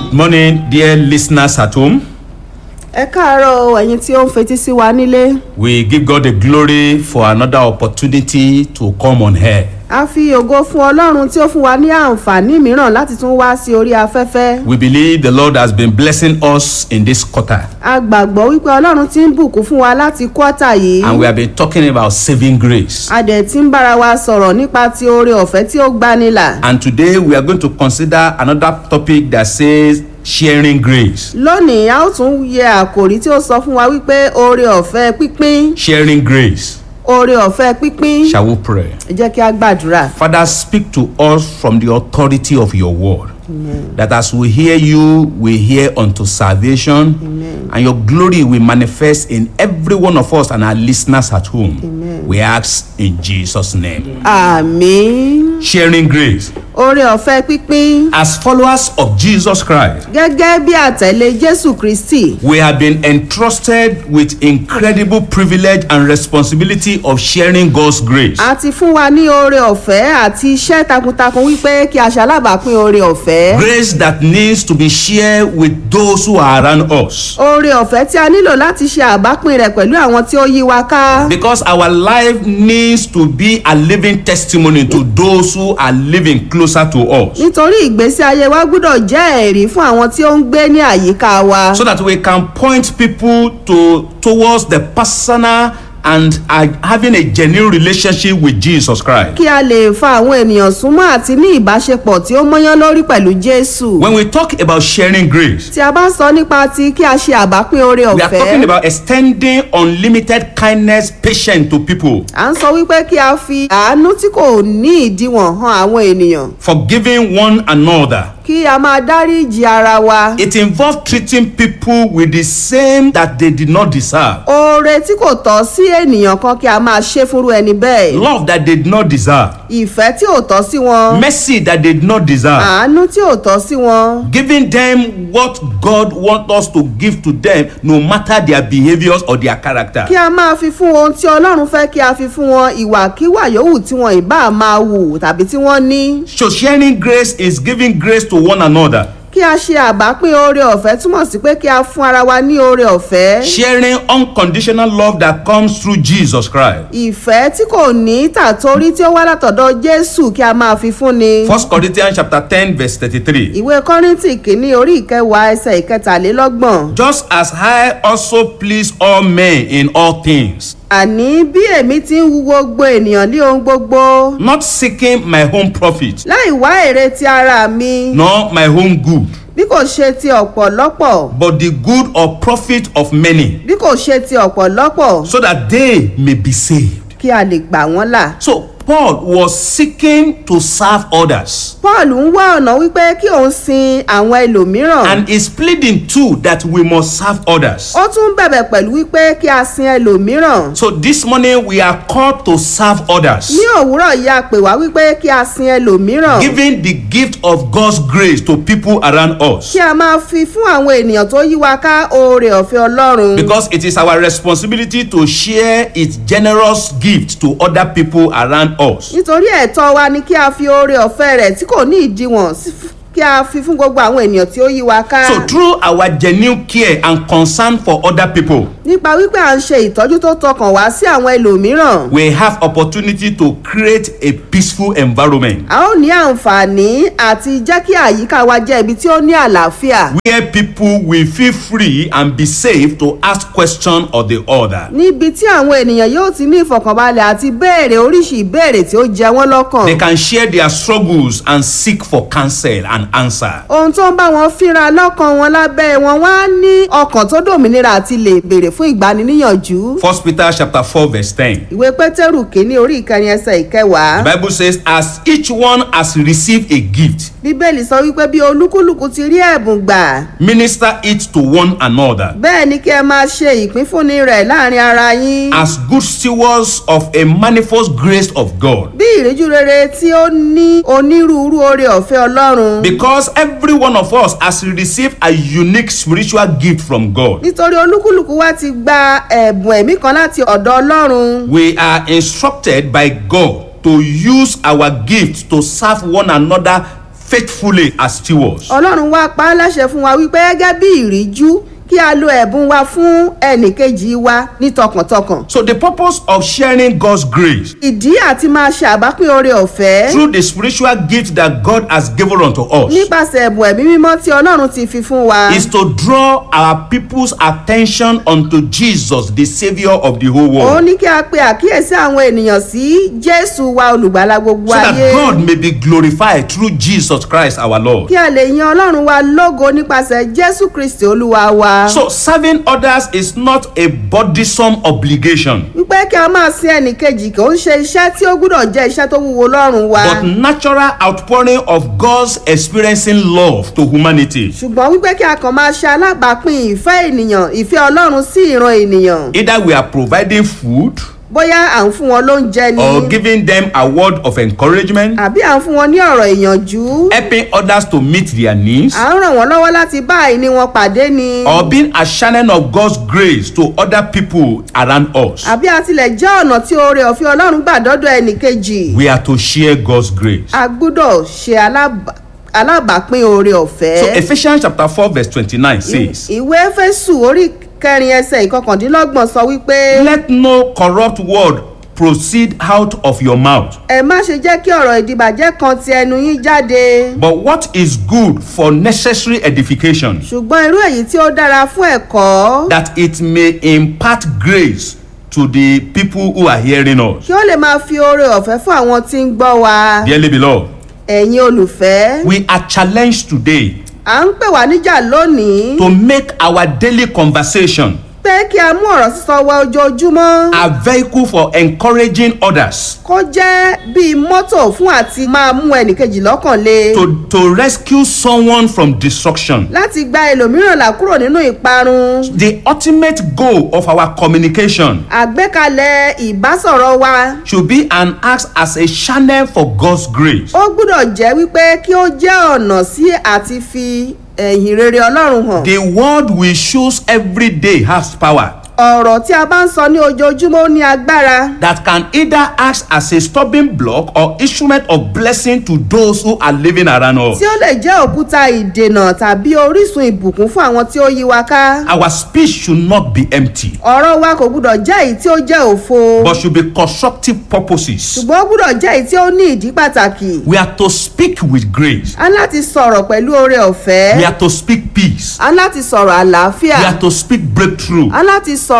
Good morning, dear listeners at home. ẹ káàárọ̀ o, ẹ̀yin tí ó ń fetí sí wa nílé We give God the glory for another opportunity to come on air. a fi ògo fún ọlọ́run tí ó fún wa ní àǹfààní mìíràn láti tún wá sí orí afẹ́fẹ́ We believe the Lord has been blessing us in this quarter, a gbàgbọ́ wípé ọlọ́run ti ń bùkún fún wa láti kọ́tà yìí and we have been talking about saving grace. a dẹ̀ ti ń bára wa sọ̀rọ̀ nípa ti oore ọ̀fẹ́ tí ó gbanilà And today we are going to consider another topic that says sharing grace. lónìí a ó tún yẹ àkòrí tí ó sọ fún wa wípé oore ọ̀fẹ́ pípín Sharing grace. oore ọ̀fẹ́ pípín Shall we pray? ẹ jẹ́ kí a gbàdúrà Father, speak to us from the authority of your word. That as we hear you, we hear unto salvation, and your glory will manifest in every one of us and our listeners at home. We ask in Jesus' name. àmín Sharing grace. oore ọ̀fẹ́ pípín As followers of Jesus Christ, gẹ́gẹ́ bí àtẹ̀lé jésù kristi we have been entrusted with incredible privilege and responsibility of sharing God's grace. a ti fún wa ní oore ọ̀fẹ́ àti iṣẹ́ takuntakun wípé kí a ṣalábàápín oore ọ̀fẹ́. Grace that needs to be shared with those who are around us. oore ọ̀fẹ́ tí a nílò láti ṣe àbápín rẹ̀ pẹ̀lú àwọn tí ó yí wa ká. Because our life needs to be a living testimony to those who are living closer to us. nítorí ìgbésí ayé wa gbọ́dọ̀ jẹ́ ẹ̀rí fún àwọn tí ó ń gbé ní àyíká wa. So that we can point people to towards the personal and are having a genuine relationship with Jesus Christ. kí a lè fa àwọn ènìyàn súnmọ́ àti ní ìbáṣepọ̀ tí ó mọ́yán lórí pẹ̀lú jésù. When we talk about sharing grace, tí a bá sọ nípa ti kí a ṣe àbápín oore we are talking ọ̀fẹ́. about extending unlimited kindness, patience to people, à ń sọ wípé kí a fi àánú tí kò ní ìdíwọ̀n hàn àwọn ènìyàn. forgiving one another. kí a máa dáríji ara wa. It involves treating people with the same that they did not deserve. oore tí kò tọ́ sí ènìyàn kan kí a máa ṣe fúnrú ẹni bẹ́ẹ̀. Love that they did not deserve. ìfẹ́ tí ò tọ́ sí wọn. Mercy that they did not deserve. àánú tí ò tọ́ sí wọn. Giving them what God wants us to give to them, no matter their behaviors or their character. kí a máa fi fún ohun tí ọlọ́run fẹ́ kí a fi fún wọn ìwàkiwà yòówù tí wọn ìbá máa wù tàbí tí wọ́n ní. So sharing grace is giving grace to one another. kí a ṣe àbápín oore ọ̀fẹ́ túmọ̀ sí pé kí a fún ara wa ní oore ọ̀fẹ́. Sharing unconditional love that comes through Jesus Christ. ìfẹ́ tí kò ní tàtórí tí ó wá látọ̀dọ̀ jésù kí a máa fi fún ni. First Corinthians chapter 10 verse 33. ìwé kọ́ríntì kìíní orí ìkẹwàá ẹsẹ̀ ìkẹtàlélọ́gbọ̀n. Just as I also please all men in all things, àní bí èmi ti ń wu gbogbo ènìyàn ní ohun gbogbo not seeking my own profit, láì wá èrè ti ara mi nor my own good, bí kò ṣe ti ọ̀pọ̀lọpọ̀ but the good or profit of many, bí kò ṣe ti ọ̀pọ̀lọpọ̀ so that they may be saved. kí a lè gbà wọ́n là. So Paul was seeking to serve others paul ń wá ọ̀nà wípé kí òun sin àwọn ẹlòmíràn. and is pleading too that we must serve others. ó tún bẹ̀bẹ̀ pẹ̀lú wípé kí a sin ẹlòmíràn. So this morning we are called to serve others, ní òwúrọ̀ yìí a pè wá wípé kí a sin ẹlòmíràn. giving the gift of God's grace to people around us. kí a máa fi fún àwọn ènìyàn tó yí wa ká oore ọ̀fẹ́ ọlọ́run. Because it is our responsibility to share its generous gift to other people around us. nítorí ẹ̀tọ́ wa ni kí a fi oore ọ̀fẹ́ rẹ̀ tí kò ní ìdíwọ̀n sí- kí a fi fún gbogbo àwọn ènìyàn tí ó yí wa ká. So through our genuine care and concern for other people, nípa wípé à ń ṣe ìtọ́jú tó tọkàn wá sí àwọn ẹlòmíràn. we have opportunity to create a peaceful environment a ó ní àǹfààní àti jẹ́ kí àyíká wa jẹ́ ibi tí ó ní àlàáfíà. where people will feel free and be safe to ask question or the other. níbi tí àwọn ènìyàn yóò ti ní ìfọ̀kànbalẹ̀ àti béèrè oríṣi ìbéèrè tí ó jẹ wọ́n lọ́kàn. They can share their struggles and seek for counsel and answer. ohun tó ń bá wọn fínra lọ́kàn wọn lábẹ́ wọn wá ní ọkàn tó dòmìnira àti lè béèrè fún ìgbaniníyànjú. First Peter chapter four verse ten. ìwé pétérù kínní orí ìkẹrin ẹsẹ̀ ìkẹwàá. The Bible says, as each one has received a gift, bíbélì sọ wípé bí olúkúlùkù ti rí ẹ̀bùn gbà minister it to one another bẹ́ẹ̀ ni kí ẹ máa ṣe ìpínfúnni rẹ̀ láàrin ara yín. as good stewards of a manifold grace of God. bí ìríjú rere tí ó ní onírúurú oore ọ̀fẹ́ ọlọ́run. Because every one of us has received a unique spiritual gift from God. nítorí olúkúlùkù wa ti gba ẹ̀bùn ẹ̀mí kan láti ọ̀dọ̀ ọlọ́run. We are instructed by God to use our gift to serve one another faithfully as stewards. ọlọ́run wá pa á láṣẹ fún wa wípé gẹ́gẹ́ bí ìríjú kí a lo ẹ̀bùn wa fún ẹnìkejì wa ní tọkàntọkàn. So the purpose of sharing God's grace ìdí àti máa ṣe àbápín oore ọ̀fẹ́ through the spiritual gift that God has given unto us nípasẹ̀ ẹ̀bùn ẹ̀mí mímọ́ tí ọlọ́run ti fi fún wa. is to draw our people's attention unto Jesus, the Savior of the whole òun world, ní kí a pe àkíyèsí àwọn ènìyàn sí jésù wa olùgbàlà gbogbo so that ayé God may be glorified through Jesus Christ our Lord. kí a lè yan ọlọ́run wa lógo nípasẹ̀ jésù kristi olúwa wa. So serving others is not a burdensome obligation, wípé kí a máa sin ẹnìkejì kò ń ṣe iṣẹ́ tí ó gbúdọ̀ jẹ́ iṣẹ́ tó wúwo lọ́rùn wa. but natural outpouring of God's experiencing love to humanity. ṣùgbọ́n wípé kí a kàn máa ṣe alábàápín ìfẹ́ ènìyàn ìfẹ́ ọlọ́run sí ìran ènìyàn Either we are providing food bóyá à ń fún wọn lóúnjẹ ni or giving them a word of encouragement, àbí à ń fún wọn ní ọ̀rọ̀ ìyànjú helping others to meet their needs, à ń ràn wọ́n lọ́wọ́ láti bá àìní wọn pàdé ni or being a channel of God's grace to other people around us. àbí a tilẹ̀ jẹ́ ọ̀nà tí oore ọ̀fẹ́ ọlọ́run gbà dọ́dọ̀ ẹnìkejì We are to share God's grace. a gbúdọ̀ ṣe alábà- alábàápín oore So ọ̀fẹ́. Ephesians chapter 4 verse 29 says, ìwé fésù orí kẹrin ẹsẹ̀ ìkọkàndínlọ́gbọ̀n sọ wípé Let no corrupt word proceed out of your mouth, ẹ má ṣe jẹ́ kí ọ̀rọ̀ ìdìbàjẹ́ kan ti ẹnu yín jáde but what is good for necessary edification, ṣùgbọ́n irú èyí tí ó dára fún ẹ̀kọ́ that it may impart grace to the people who are hearing us. kí ó lè máa fi oore ọ̀fẹ́ fún àwọn tí ń gbọ́ wa Dearly beloved, ẹ̀yin olùfẹ́ we are challenged today à ń pè wá níjà lónìí to make our daily conversation pé kí a mú ọ̀rọ̀ sísọ wa ojoojúmọ́ a vehicle for encouraging others kó jẹ́ bíi mọ́tò fún àti máa mú ẹnìkejì lọ́kàn le to, to rescue someone from destruction. láti gba ẹlòmíràn là kúrò nínú ìparun The ultimate goal of our communication àgbékalẹ̀ ìbásọ̀rọ̀ wa should be and act as a channel for God's grace. ó gbúdọ̀ jẹ́ wípé kí ó jẹ́ ọ̀nà sí àti fi ẹ̀yìn rere ọlọ́run hàn The word we choose every day has power ọ̀rọ̀ tí a bá ń sọ ní ojoojúmọ́ ó ní agbára that can either act as a stubborn block or instrument of blessing to those who are living around us. tí ó lè jẹ́ òkúta ìdènà tàbí orísun ìbùkún fún àwọn tí ó yí wa ká Our speech should not be empty, ọ̀rọ̀ wa kò gbúdọ̀ jẹ́ èyí tí ó jẹ́ òfo but should be constructive purposes. ṣùgbọ́n ó gbúdọ̀ jẹ́ èyí tí ó ní ìdí pàtàkì We are to speak with grace. a ní láti sọ̀rọ̀ pẹ̀lú oore ọ̀fẹ́ We are to speak peace. a ní láti sọ̀rọ̀ àlàáfíà We are to speak breakthrough. a ní láti sọ̀rọ̀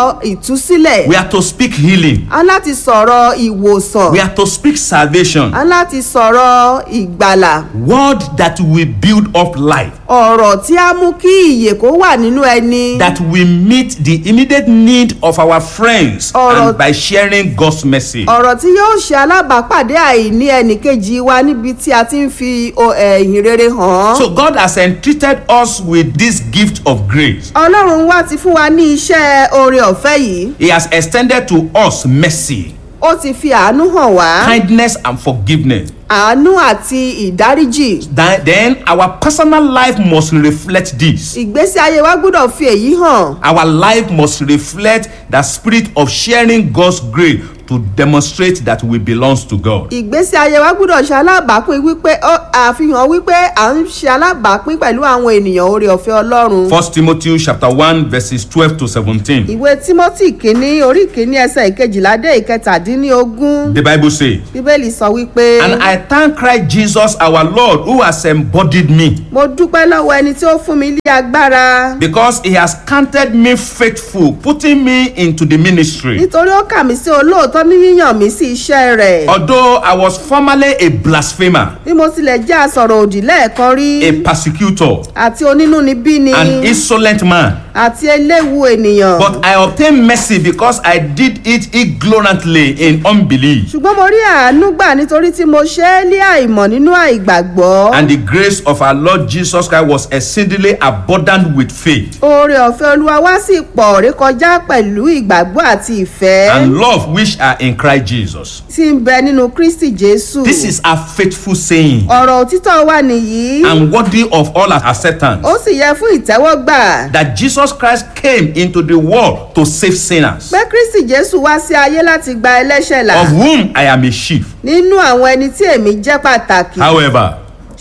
ìtúsílẹ̀ We are to speak healing. a ní láti sọ̀rọ̀ ìwòsàn We are to speak salvation. a ní láti sọ̀rọ̀ ìgbàlà Word that will build up life. ọ̀rọ̀ tí a mú kí ìyè kó wà nínú ẹni That will meet the immediate need of our friends Ọ̀rọ̀- and by sharing God's message. ọ̀rọ̀ tí yóò ṣe alábàápàdé àìní ẹnìkejì wa níbi tí a ti ń fi o- ẹ̀yìn rere hàn án. So God has entreated us with this gift of grace. ọlọ́run wá ti fún wa ní iṣẹ́ oore ọ̀fẹ́ yìí He has extended to us mercy, ó ti fi àánú hàn wá kindness, and forgiveness. àánú àti ìdáríjì Then, then our personal life must reflect this. ìgbésí ayé wa gbọ́dọ̀ fi èyí hàn Our life must reflect the spirit of sharing God's grace to demonstrate that we belong to God. ìgbésí ayé wa gbọ́dọ̀ ṣe alábàápín wípé ó àfihàn wípé à ń ṣe alábàápín pẹ̀lú àwọn ènìyàn oore ọ̀fẹ́ ọlọ́run. First Timothy chapter 1 verses 12 to 17. ìwé timothy kínní orí kínní ẹsẹ̀ ìkejìlá dé ìkẹtàdínlógún The Bible says, bíbélì sọ wípé. And I thank Christ Jesus our Lord who has embodied me mo dúpẹ́ lọ́wọ́ ẹni tí ó fún mi ní agbára because he has counted me faithful, putting me into the ministry. nítorí ó kà mí sí olóòótọ́ ní yíyàn mí sí iṣẹ́ rẹ̀ Although I was formerly a blasphemer, bí mo tilẹ̀ jẹ́ asọ̀rọ̀ òdì lẹ́ẹ̀kan rí a persecutor, àti onínúnibíni an insolent man, àti eléwu ènìyàn but I obtained mercy because I did it ignorantly in unbelief. ṣùgbọ́n mo rí àánú gbà nítorí tí mo ṣe é ní àìmọ̀ nínú àìgbàgbọ́ And the grace of our Lord Jesus Christ was exceedingly abundant with faith oore ọ̀fẹ́ olúwa wá sí pọ̀ rékọjá pẹ̀lú ìgbàgbọ́ àti ìfẹ́ and love which are in Christ Jesus. tí ń bẹ nínú kristi jésù This is a faithful saying ọ̀rọ̀ òtítọ́ wa nìyí and worthy of all our acceptance. ó sì yẹ fún ìtẹ́wọ́gbà that Jesus Christ came into the world to save sinners, pé kristi jésù wá sí ayé láti gba ẹlẹ́ṣẹ̀ là of whom I am a chief. nínú àwọn ẹni tí èmi jẹ́ pàtàkì However,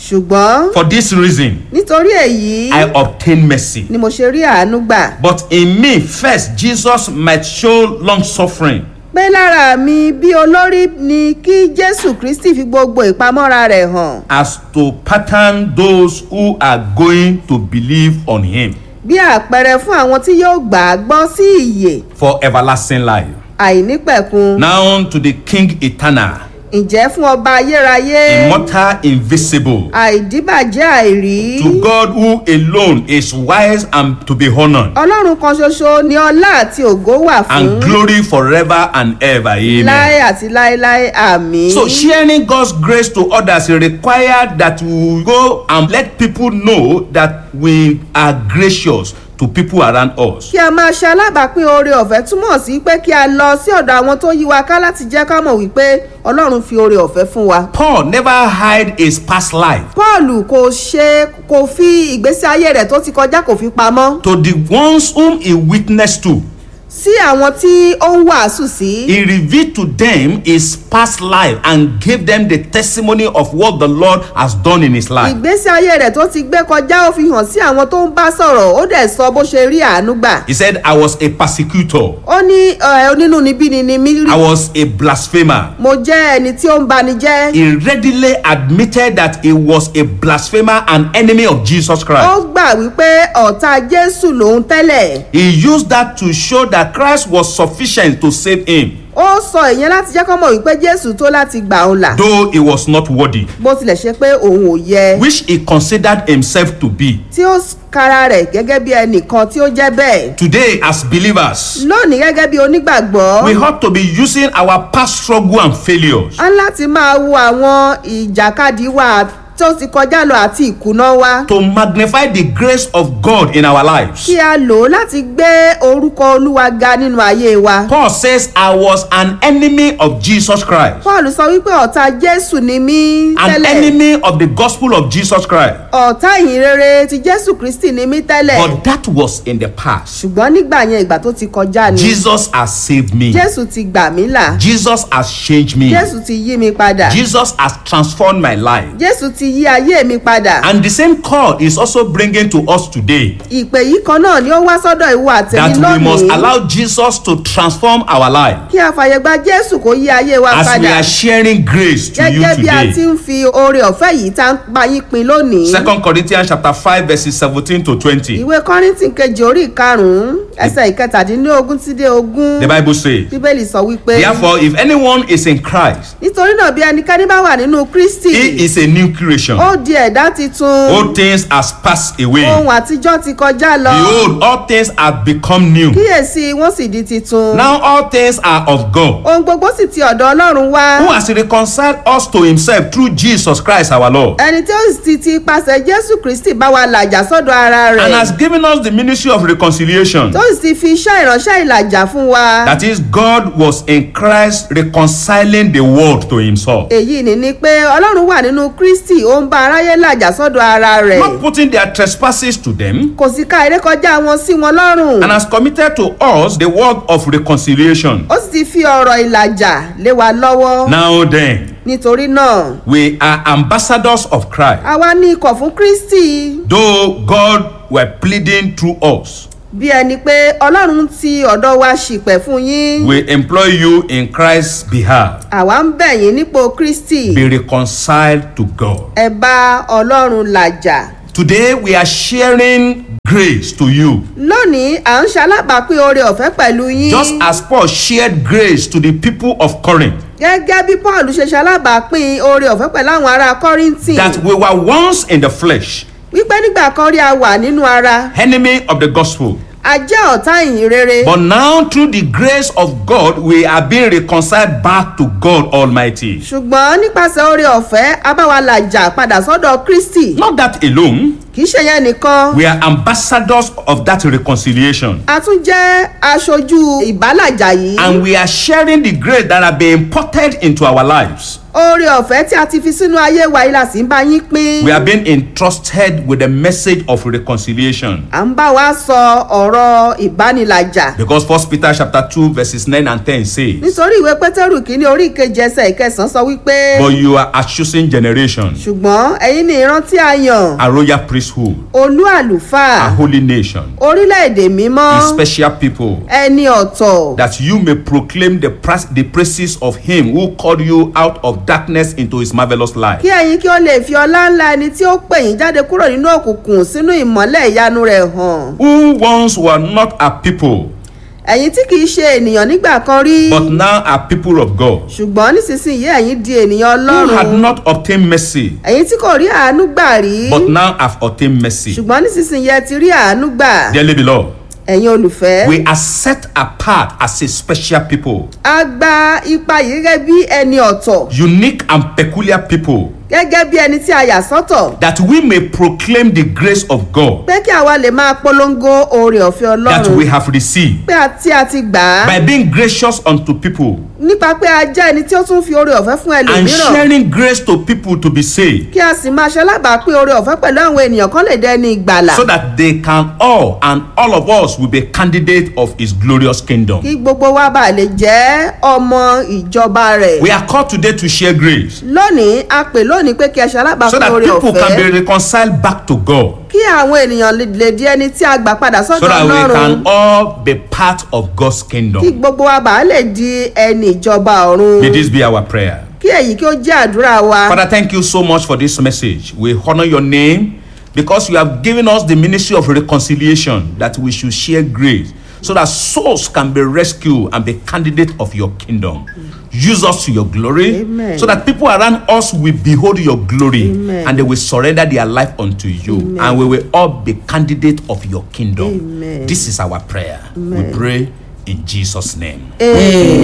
ṣùgbọ́n For this reason, nítorí èyí I obtain mercy. ni mo ṣe rí àánú gbà But in me, first, Jesus might show long suffering. pé lára mi bí olórí ni kí jésù kristi fi gbogbo ìpamọ́ra rẹ̀ hàn as to pattern those who are going to believe on him bí àpẹẹrẹ fún àwọn tí yóò gbà á gbọ́ sí ìyè for everlasting life. àìnípẹ̀kun Now to the King eternal, ǹjẹ́ fún ọba ayérayé immortal, invisible, àìdíbàjẹ́ àìrí to God who alone is wise and to be honored, ọlọ́run kan ṣoṣo ni ọlá àti ògo wà fún and glory forever and ever. láé Amen. àti láéláé àmì. So sharing God's grace to others require that we go and let people know that we are gracious to people around us. kí a máa ṣe alábàápín oore ọ̀fẹ́ túmọ̀ sí pé kí a lọ sí ọ̀dọ̀ àwọn tó yí wa ká láti jẹ́ ká mọ̀ wípé ọlọ́run fi oore ọ̀fẹ́ fún wa. Paul never hide his past life. paul kò ṣe kò fi ìgbésí ayé rẹ̀ tó ti kọjá kò fi pamọ́ to the ones whom he witnessed to. sí àwọn tí ó ń wàásù sí. He revealed to them his past life and gave them the testimony of what the Lord has done in his life. ìgbésí ayé rẹ̀ tó ti gbé kọjá ó fi hàn sí àwọn tó ń bá sọ̀rọ̀ ó dẹ̀ sọ bó ṣe rí àánú gbà. He said, I was a persecutor, ó ní ẹ, onínúnibíni ni mí I rí was a blasphemer. mo jẹ́ ẹni tí ó ń bani jẹ́. He readily admitted that he was a blasphemer and enemy of Jesus ó Christ. gbà wípé ọ̀tá jésù lòun tẹ́lẹ̀. He used that to show that Christ was sufficient to save him, ó sọ ìyẹn láti jẹ́ kọ́ mọ̀ wípé jésù tó láti gbà òun là though he was not worthy, bó tilẹ̀ ṣe pé òun ò yẹ which he considered himself to be. tí ó kára rẹ̀ gẹ́gẹ́ bí ẹnìkan tí ó jẹ́ bẹ́ẹ̀. Today, as believers, lónìí gẹ́gẹ́ bí onígbàgbọ́ we ought to be using our past struggle and failures a ń láti máa wo àwọn ìjàkadì wa tó ti kọjá lọ àti ìkùnà wa to magnify the grace of God in our lives. kí a lò ó láti gbé orúkọ olúwa ga nínú ayé wa. Paul says, I was an enemy of Jesus Christ, paul sọ wípé ọ̀tá jésù ni mí an tẹ́lẹ̀ enemy of the gospel of Jesus Christ. ọ̀tá ìhìnrere ti jésù kristi ni mí tẹ́lẹ̀ But that was in the past. ṣùgbọ́n nígbà yẹn ìgbà tó ti kọjá ni Jesus has saved me. jésù ti gbà mí là Jesus has changed me. jésù ti yí mi padà Jesus has transformed my life. jésù ti yí ayé mi padà And the same call is also bringing to us today ìpè yìí kan náà ni ó wá sọ́dọ̀ ìwọ àtẹ̀mí that we must lónìí allow Jesus to transform our life kí a fàyè gba jésù kó yí ayé wa as we padà are sharing grace to you gẹ́gẹ́ bí a ti today. ń fi oore ọ̀fẹ́ yìí tá ń bá yín pin lónìí. Second Corinthians chapter five verses seventeen to twenty. ìwé kọ́rìntì kejì orí ìkarùn-ún ẹsẹ̀ ìkẹtàdínlógún sí dé ogún The Bible says, bíbélì sọ wípé Therefore, if anyone is in Christ, nítorí náà bí ẹnikẹ́ni bá wà nínú kristi he is a new creation. ó di ẹ̀dá titun All things has passed away. ohun àtijọ́ ti kọjá lọ Behold, all things have become new. kíyèsí wọ́n sì di titun Now all things are of God, ohun gbogbo sì ti ọ̀dọ̀ ọlọ́run wá who has reconciled us to himself through Jesus Christ our Lord, ẹni tí ó sì ti ipasẹ̀ jésù kristi bá wa làjà sọ́dọ̀ ara and rẹ̀ has given us the ministry of reconciliation. tó sì ti fi iṣẹ́ ìránṣẹ́ ìlàjà fún wa That is, God was in Christ reconciling the world to himself, èyí ni ni pé ọlọ́run wà nínú kristi ó ń bá aráyé làjà sọ́dọ̀ ara rẹ̀ not putting their trespasses to them, kò sì ka ìrékọjá wọn sí wọn lọ́rùn and has committed to us the work of reconciliation. ó sì ti fi ọ̀rọ̀ ìlàjà lé wa lọ́wọ́ Now then, nítorí náà we are ambassadors of Christ, àwa ní ikọ̀ fún kristi though God were pleading through us. bí ẹni pé ọlọ́run ti ọ̀dọ̀ wa ṣìpẹ̀ fún yín We employ you in Christ's behalf. àwa ń bẹ̀ yín nípò kristi Be reconciled to God. ẹ bá ọlọ́run làjà Today we are sharing grace to you, lónìí à ń ṣalábàápín oore ọ̀fẹ́ pẹ̀lú yín just as Paul shared grace to the people of Corinth. gẹ́gẹ́ bí paul ṣe ṣalábàápín oore ọ̀fẹ́ pẹ̀lú àwọn ará kọ́rìntì That we were once in the flesh, wípé nígbà kan rí a wà nínú ara enemy of the gospel. a jẹ́ ọ̀tá ìyìn rere But now, through the grace of God, we are being reconciled back to God Almighty. ṣùgbọ́n nípasẹ̀ oore ọ̀fẹ́ a bá wa làjà padà sọ́dọ̀ kristi Not that alone, kì í ṣe yẹn nìkan we are ambassadors of that reconciliation. a tún jẹ́ aṣojú ìbálàjà yìí And we are sharing the grace that have been imported into our lives. oore ọ̀fẹ́ tí a ti fi sínú ayé wa yìí la sì ń bá yín pín We are being entrusted with the message of reconciliation. à ń bá wa sọ ọ̀rọ̀ ìbánilàjà Because First Peter chapter 2 verses 9 and 10 says, nítorí ìwé pétérù kìíní orí ìkeje ẹsẹ̀ ìkẹsàn-án sọ wípé But you are a chosen generation, ṣùgbọ́n ẹ̀yin ni ìran tí a yàn a royal priesthood, olú a àlùfáà holy nation, orílẹ̀-èdè mímọ́ a special people, ẹni ọ̀tọ̀ that you may proclaim the, pras- the praises of him who called you out of darkness into his marvelous light. kí ẹ̀yin kí ó lè fi ọlá ńlá ẹni tí ó pè yín jáde kúrò nínú òkùnkùn sínú ìmọ́lẹ̀ ìyanu rẹ̀ hàn Who once were not a people, ẹ̀yin tí kìí ṣe ènìyàn nígbà kan rí but now are people of God, ṣùgbọ́n nísinsìnyí ẹ̀yin di ènìyàn who had ọlọ́run not obtained mercy, ẹ̀yin tí kò rí àánú gbà rí but now have obtained mercy. ṣùgbọ́n nísinsìnyí ẹ ti rí àánú gbà Dearly beloved, ẹ̀yin olùfẹ́ we are set apart as a special people, a gba ipa yìí gẹ́gẹ́ bí ẹni ọ̀tọ̀ unique and peculiar people, gẹ́gẹ́ bí ẹni tí a yà sọ́tọ̀ that we may proclaim the grace of God pé kí àwa lè máa polongo oore ọ̀fẹ́ that we ọlọ́run have received pé a tí a ti gbà á by being gracious unto people nípa pé a jẹ́ ẹni tí ó tún fi oore ọ̀fẹ́ fún and ẹlòmíràn sharing grace to people to be saved kí a sì máa ṣe alábàápín oore ọ̀fẹ́ pẹ̀lú àwọn ènìyàn kan lè dẹni ìgbàlà so that they can all and all of us will be candidate of his glorious kingdom. kí gbogbo wa bá lè jẹ́ ọmọ ìjọba rẹ̀. We are called today to share grace lónìí a pè lónìí pé kí ẹ ṣe so alábàápín that oore people can be ọ̀fẹ́ reconciled back to God kí àwọn ènìyàn lè- lè di ẹni tí a gbà padà so sọ́dọ̀ that we ọlọ́run can all be part of God's kí kingdom. gbogbo wa bá lè di ẹni ìjọba ọ̀run May this be our prayer. kí èyí kí ó jẹ́ àdúrà wa. Father, thank you so much for this message. We honor your name because you have given us the ministry of reconciliation that we should share grace so that souls can be rescued and be candidate of your kingdom. Use us to your glory Amen. so that people around us will behold your glory Amen. and they will surrender their life unto you and we will all be candidate of your kingdom. Amen. This is our prayer. We pray in Jesus' name. Amen.